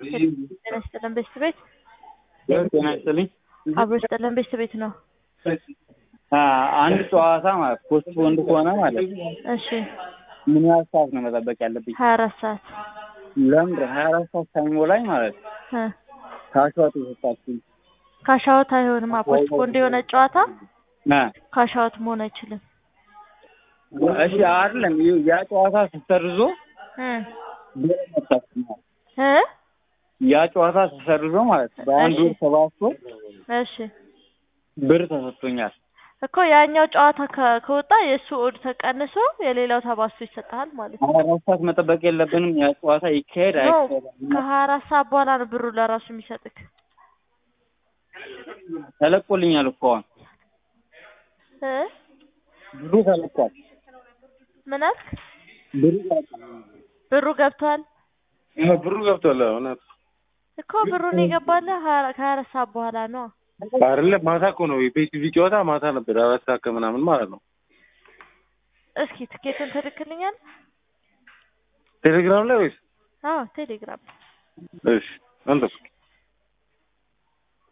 ጤና ይስጥልን ቤት ቤት ጤና ይስጥልኝ። አብሮ ይስጥልን ቤት ቤት ነው። አንድ ጨዋታ ማለት ፖስት ፖንድ ከሆነ ማለት እሺ ምን ያህል ሰዓት ነው መጠበቅ ያለብኝ? ሀያ አራት ሰዓት ለምንድን ሀያ አራት ሰዓት ሳይሞላኝ ማለት እ ካሽዋት የሰጣችኝ ካሻወት አይሆንም። ፖስት ፖንድ የሆነ ጨዋታ እ ካሻወት መሆን አይችልም። እሺ አይደለም ይኸው ያ ጨዋታ ተሰርዞ እ ብር መጣችኛል። እ ያ ጨዋታ ተሰርዞ ማለት በአንድ ወር ሰባት ወር እሺ ብር ተሰጥቶኛል። እኮ ያኛው ጨዋታ ከ- ከወጣ የእሱ ኦድ ተቀንሶ የሌላው ተባዝቶ ይሰጥሃል ማለት ነው። ሀያ አራት ሰዓት መጠበቅ የለብንም። ያ ጨዋታ ይካሄድ ኖ አይካሄድ ከሀያ አራት ሰዓት በኋላ ነው ብሩ ለራሱ የሚሰጥክ። ተለቆልኛል እኮ አሁን እ ብሩ ተለቋል። ምን አልክ? ብሩ ተለቋል። ብሩ ገብቷል ብሩ ገብቷል። እውነት እኮ ብሩን የገባልህ ሀያ- ከሀያ አራት ሰዓት በኋላ ነው። አይደለም ማታ እኮ ነው የፒኤስቪ ጨዋታ ማታ ነበር አራት ሰዓት ከምናምን ማለት ነው። እስኪ ትኬቱን ትልክልኛል? ቴሌግራም ላይ ወይስ አዎ ቴሌግራም እሺ አንተ